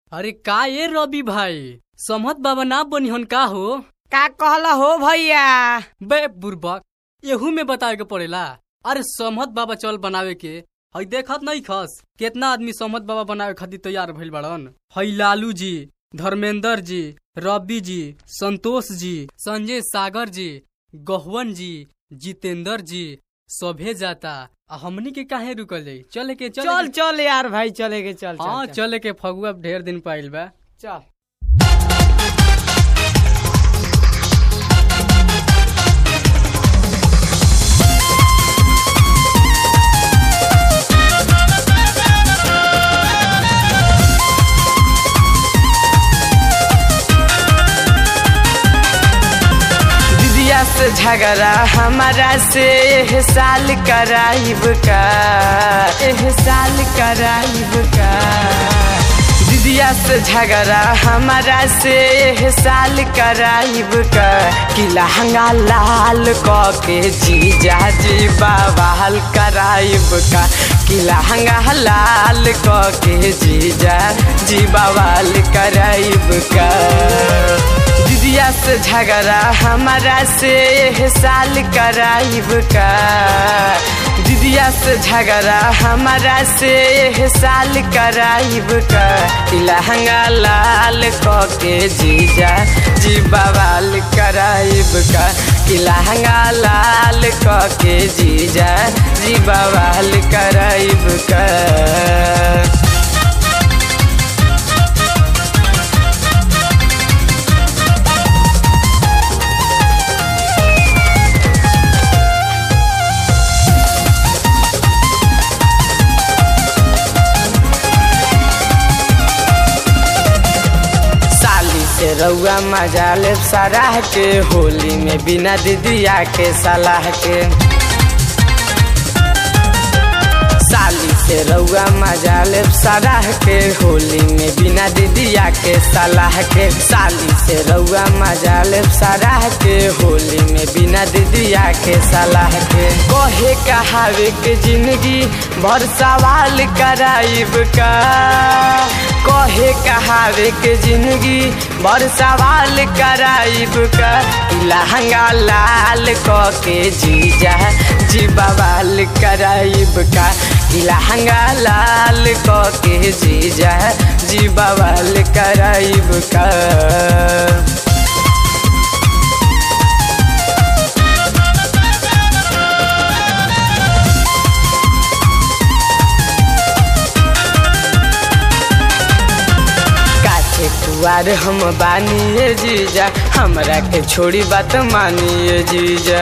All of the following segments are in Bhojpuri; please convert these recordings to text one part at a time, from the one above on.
अरे का ये रवि भाई समहत बाबा ना बनिहन का हो का कहला हो भैया बे बुर्बक एहू में बतावे के पड़ेला अरे समहत बाबा चल बनावे के हई देखत नहीं खस केतना आदमी समहत बाबा बनावे खातिर तैयार भइल बड़न हई लालू जी धर्मेंद्र जी रवि जी संतोष जी संजय सागर जी गहवन जी जितेंद्र जी सभे जाता आ हमनी के काहे रुकल जाई चले के चले चल के- चल यार भाई चले के चल हाँ चल चले के फगुआ ढेर दिन पाइल बा चल दीदिया से झगड़ा हमारा से एह साल कराइब का एह साल कराइब का दीदिया से झगड़ा हमारा से एह साल कराइब का कि लहंगा लाल क के जीजा जी बवाल कराइब का कि लहंगा लाल क के जीजा जी बवाल कराइब का दीदिया से झगड़ा हमारा से एह साल कराइब का दीदिया से झगड़ा हमारा से एह साल कराइब का कि लहंगा लाल क के जीजा जी बवाल कराइब का कि लहंगा लाल क के जीजा जी बवाल कराइब का साली से रउआ मजा ले सराह के होली में बिना दीदिया के सलाह के साली से रउआ मजा ले सराह के होली में बिना दीदिया के सलाह के साली से रउआ मजा ले सराह के होली में बिना दीदिया के सलाह के कहे कहावे के जिंदगी भर सवाल कराइब का कहे कहावे के जिंदगी भर सवाल कराइब का कि लहंगा लाल क के जीजा जी बवाल कराइब का कि लहंगा लाल क के जीजा जी बवाल कराइब का काछे कुआर हम बानिए जीजा हमरा के छोड़ी बात मानिए जीजा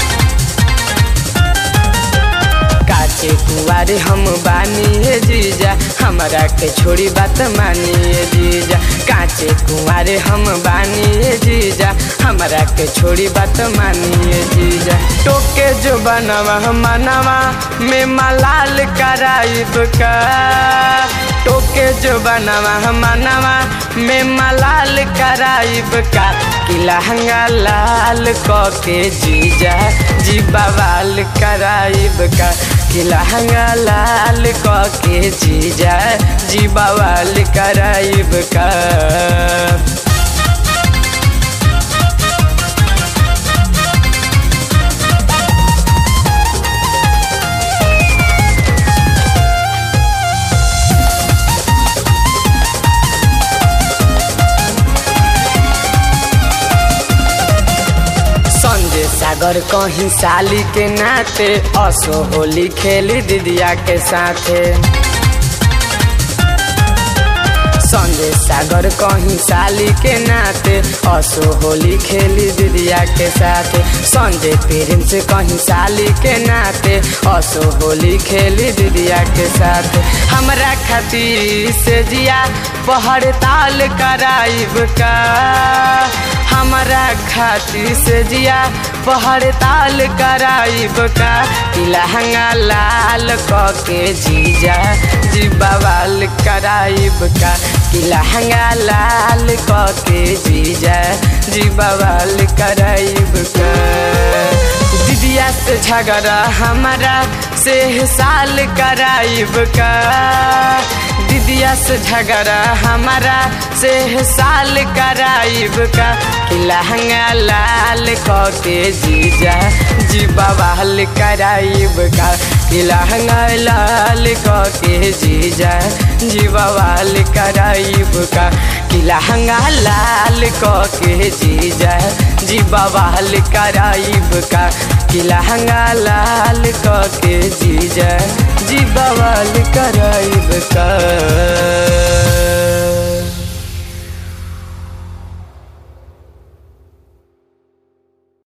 काछे कुआर हम बानिए जीजा हमरा के छोड़ी बात मानिए जीजा काचे कुआर हम बानिए जीजा हमरा के छोड़ी बात मानिए जीजा टोके जो बनवा मनवा में मलाल कराइब का टोके जो बनवा मनवा में मलाल कराइब का कि लहंगा लाल क के जीजा जी बवाल कराइब का कि लहंगा लाल क के जीजा जी बवाल कराइब का संजय सागर कहीं साली के नाते असो होली खेली दीदिया के साथे संजय सागर कहीं साली के नाते असो होली खेली दीदिया के साथे संजय प्रेम से कहीं साली के नाते असो होली खेली दीदिया के साथे हमरा खातिर से जिया पहड़ ताल कराइब का हमरा खातिर से जिया पहड़ ताल कराइब का कि लहंगा लाल क के जीजा जी बवाल कराइब का कि लहंगा लाल क के जीजा जी बवाल कराइब का दीदिया से झगड़ा हमारा से साल कराइब का दीदिया से झगड़ा हमारा से साल कराइब का कि लहंगा लाल क के जीजा जी बवाल कराइब का कि लहंगा लाल क के जीजा जी बवाल कराइब का कि लहंगा लाल क के जीजा जी बवाल कराइब का कि लहंगा लाल क के जीजा जी बवाल कराइब का